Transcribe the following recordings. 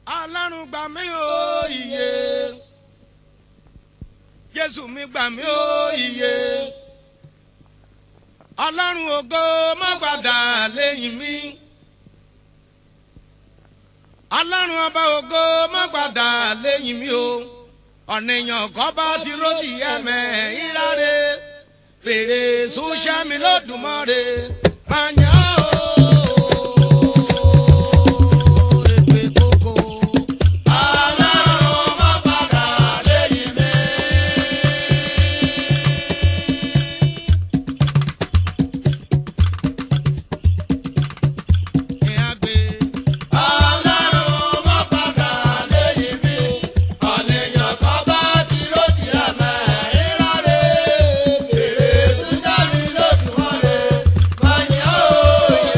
ọlọ́run gbà mí o iye jésù mi gbà mí o iye ọlọ́run ògo má gbàdá lẹ́yìn mi ọlọ́run ọba ògo má gbàdá lẹ́yìn mi o ọ̀nìyàn kọ́ bá ti rọ́ọ̀dì ẹ̀mẹ́ ìráre fèrè sùṣẹ́ mi lọ́dùnmọ́re máa yàn ó. èpè kókó. Ọlọ́run má padà lẹ́yìn mi. ìyá gbé. Ọlọ́run má padà lẹ́yìn mi. Ọ̀nìyàn kan bá ti ró ti ẹ̀mẹ́ ìráre. Fèrè túnjà mi lójúmọ́re. Máa yàn òye.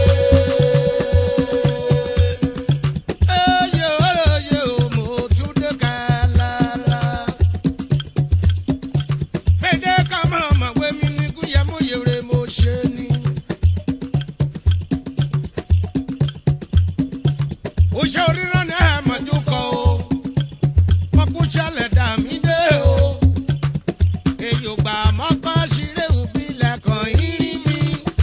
Eye oye o mo tún dé kálálá. Pédé ká máa mọ̀ pé mi ní kúyẹ́ mú yèrè mo ṣe ni. Oṣé orírán ni ẹ̀ mọ̀jú kọ o. Wọ́n kú ṣẹlẹ̀ dà mí dé o. Èyí ò gbà mọ́kọ́ ṣeré òbí lẹ́kàn yín rí mi.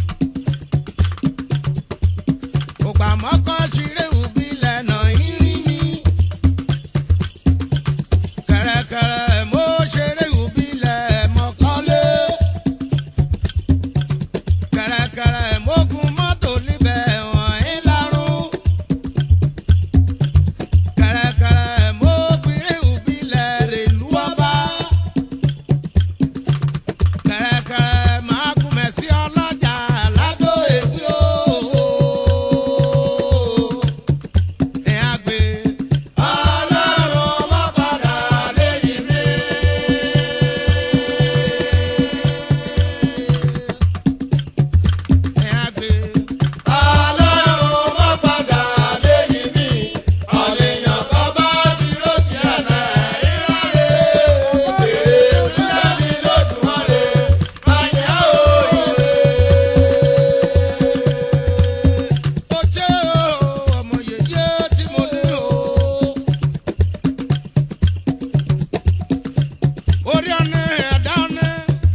Ògbà mọ́kọ́ ṣeré òbí lẹ́nà yín rí mi. Kẹ̀rẹ̀kẹ̀rẹ̀ mo ṣeré òbí lẹ̀ mọ́kọ́lé. Kẹ̀rẹ̀kẹ̀rẹ̀ mo gun mọ́tò níbẹ̀ wọ̀nyí lárún. Kẹ̀rẹ̀kẹ̀rẹ̀ mo gbére òbí lẹ̀ rèlú ọba. Kẹ̀rẹ̀kẹ̀rẹ̀ máa gun mẹ̀sí ọlọ́jà ládó èwì o. Ẹ̀ á gbé. Ọlọ́run má padà lẹ́yìn mi. Ẹ̀ á gbé. Ọlọ́run má padà lẹ́yìn mi. Ọ̀nìyàn kan bá ti ró ti ẹ̀mẹ́ ìráre. Fèrè túnjà mi lójúmọ́re. Máa yàn òye. Ó jẹ́ ọmọ yèyé tí mo ní o. Orí ọ̀nà ẹ̀dá ọ̀nà.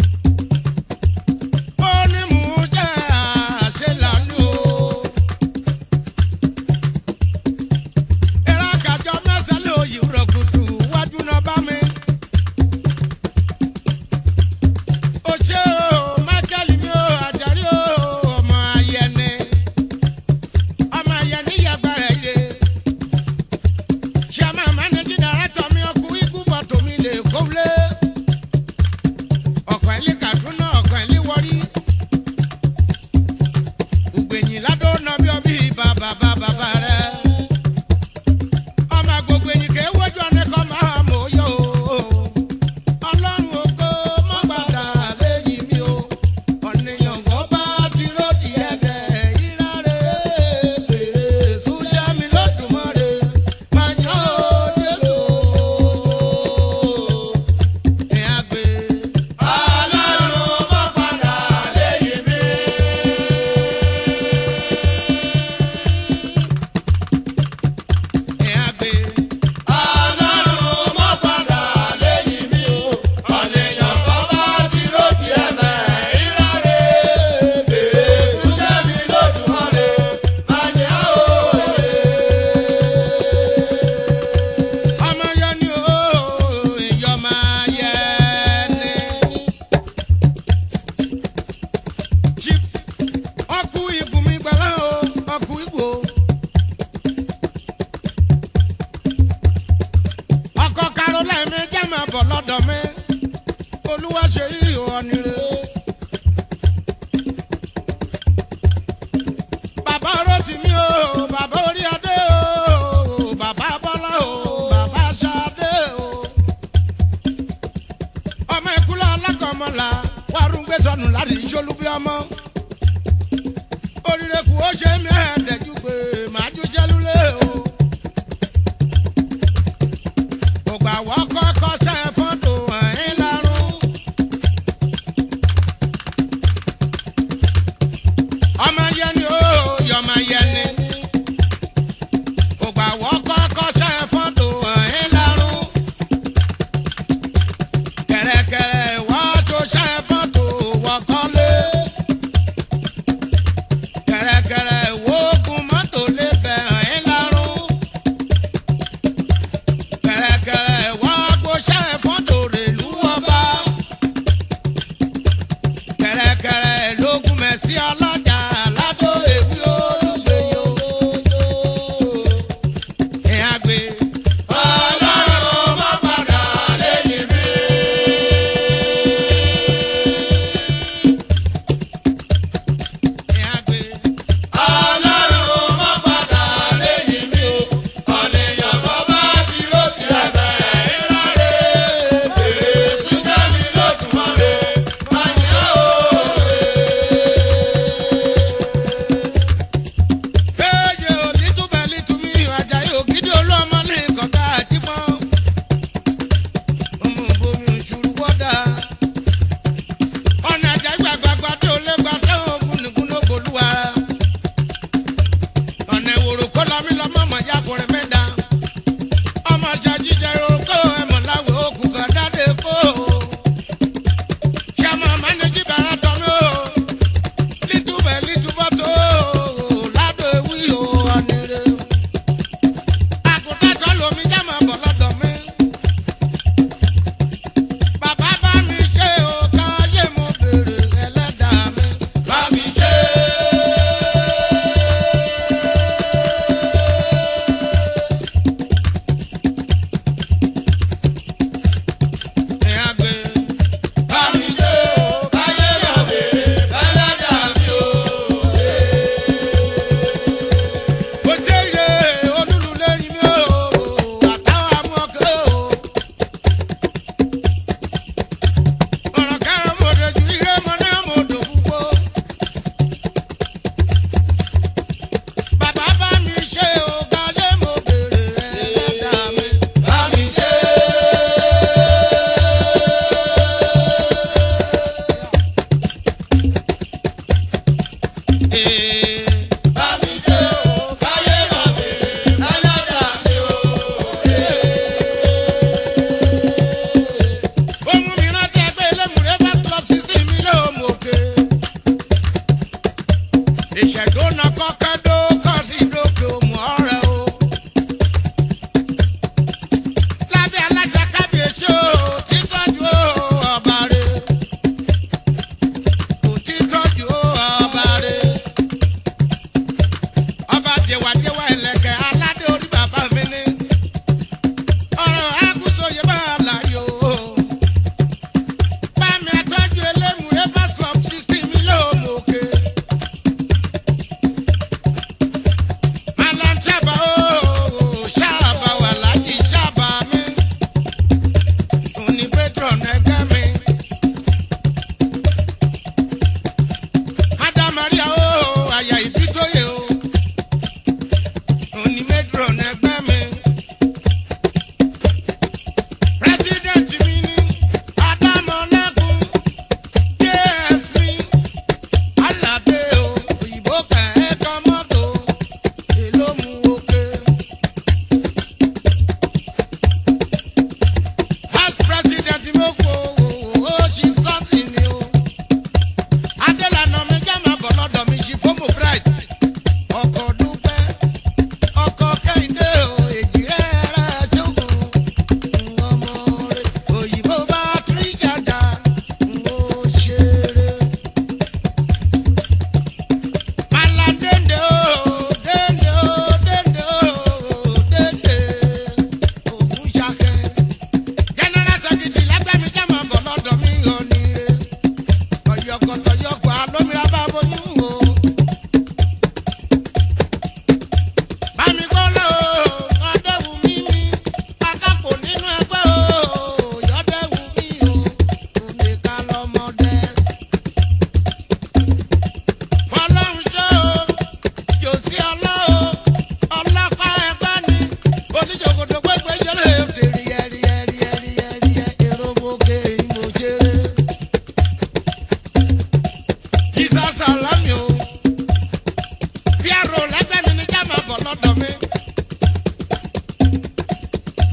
Ó ní mò ń jẹ́ àṣelànú o. Ẹ̀rọ àkàjọ mẹ́sàn-án ló yí rọ̀gùdù wájú náà bá mi. Ó ṣe o, Mákẹ́lì mi o, Àjàrí o, ọmọ ayẹni ọmọ yẹn ní yàgbára ire ṣàmà mánéjì dàrẹ́tọ̀ mi ọkù ikú fọ́tò mi lè kówlé ọkọ̀ ẹ̀lí Kaduna ọkọ̀ ẹ̀lí wọrí ògbèyìn ládó nà bí ọbí bàbá bàbá rẹ ọmọ gbogbo ẹ̀yìn kẹ́ wọ́jú ọ̀nẹ́ kọ́ máa mọ̀ yó ọlọ́run ògo mọ́ gbàdá lẹ́yìn mi o ọ̀nìyàn kọ́ bá dúró di ẹ̀dẹ̀ ìráre fèrè sójà mi lọ́dùmarè máa yàn ó Jésù ẹ̀ á gbé. Ọlọ́run má padà lẹ́yìn mi. ẹ̀ á gbé. Ọlọ́run má padà lẹ́yìn mi o. Ọ̀nìyàn kan bá ti ró ti ẹ̀mẹ́ ìráre. Fèrè túnjà mi lójúmọ́re. Máa yàn òye. ọmọ yẹn ni ó èyọ máa yẹ ni. Chief, ọkù ibùnmi gbọ́lá o ọkù ìgbò. ọkọ caroline mi jẹ́ máa bọ̀ lọ́dọ̀ mi olúwa ṣe yíyọ ọ̀nìrè. bàbá Rótìmí o bàbá orí adé o bàbá bọ́lá o bàbá ṣadé o. ọmọ ìkúlẹ̀ alákọ̀ọ́mọlá wàrúngbé sọnù láti ìṣolú bí ọmọ. oríire kù ó ṣe mí ẹ̀ẹ́dẹ̀jú pé màá jú jẹ́lúlé o. ògbà wọ́kọ́ kọ́sẹ́ fọ́tò ẹ̀yìn lárún.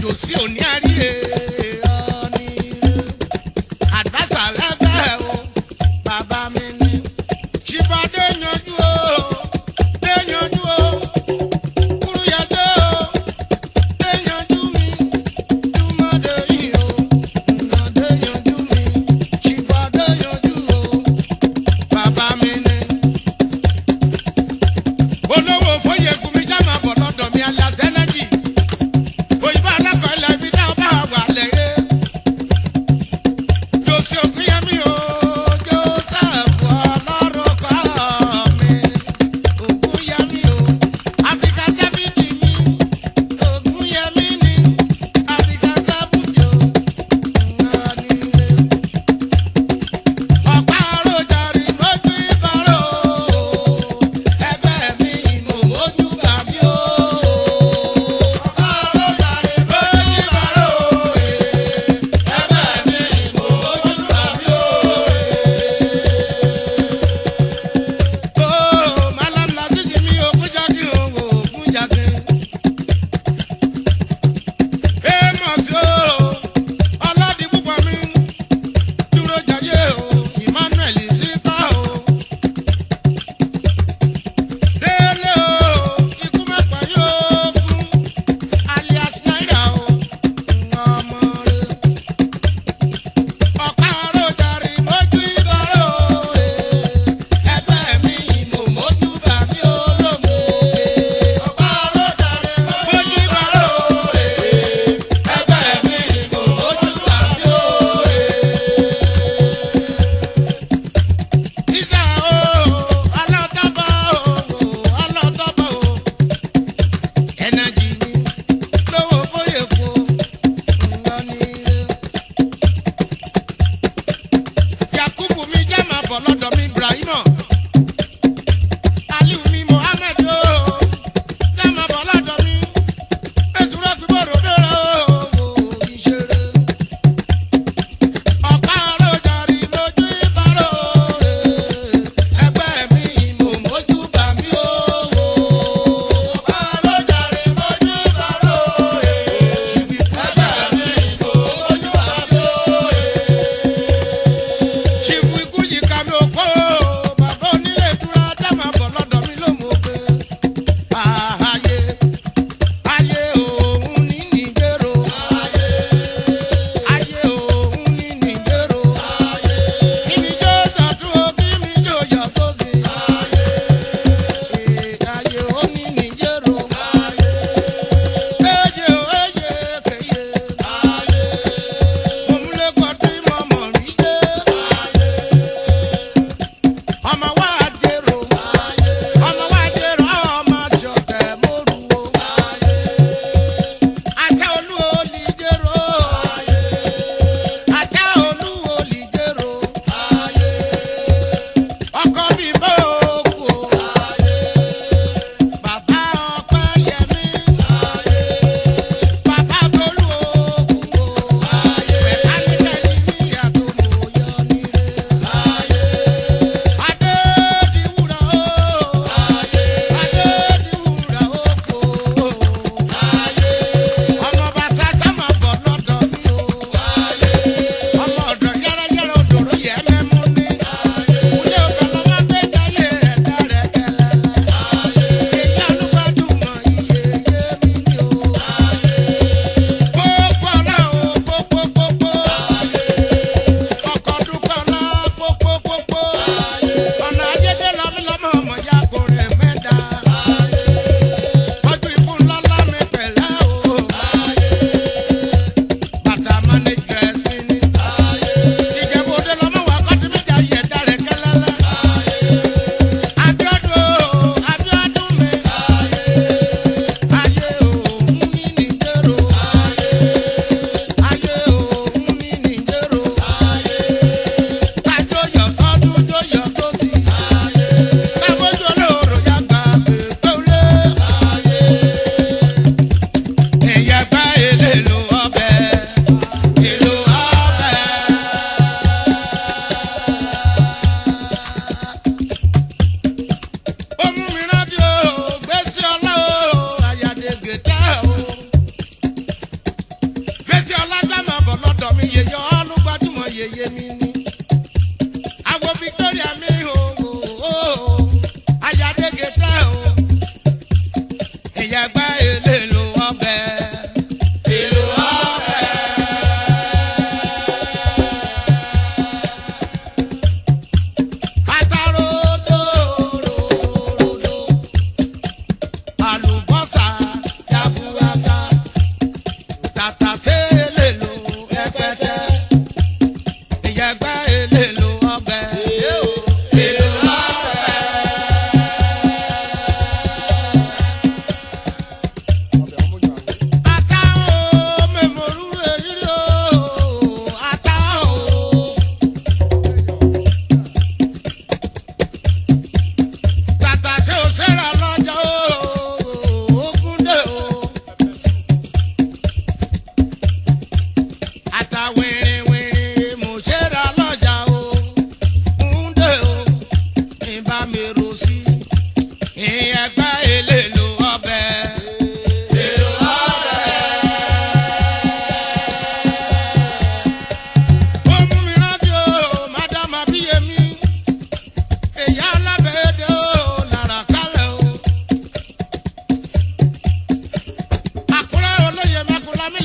sí òní àríre ọ̀nì àdásà lẹ́fẹ̀ẹ́ o bàbá mi ní. ṣìbọn dé yanjú o dé yanjú o kúrú yàtọ̀ o dé yanjú mi túmọ̀ dé yìí o nà dé yanjú mi ṣìbọn dé yanjú o bàbá mi ní. olówó fóyè kùmí já máa bọ̀ lọ́dọ̀ mi alias energy òyìnbó alákọ̀ọ́ ilẹ̀ ibi náà bá wà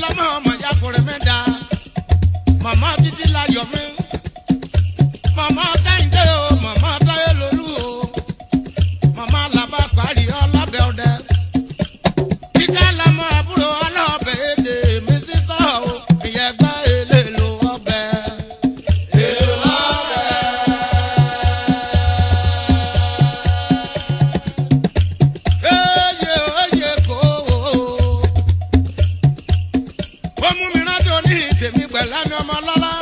lọ́mọ ọmọ yakùnrin mi dá màmá títí láyọ̀ mi màmá kẹ́hìndé o màmá táyé lolú o màmá làbá parí ọlọ́bẹ̀ ọdẹ kíkẹ́ lọ́mọ àbúrò ọlọ́bẹ̀ èdè mi sí kọ́ o ìyẹn gbọ́ èlé lo ọbẹ̀. èlò ọ̀rẹ́. Eye oye kò ó mú mi rántí oní tèmi pẹ̀lú ẹ̀mí ọmọ lọ́lá.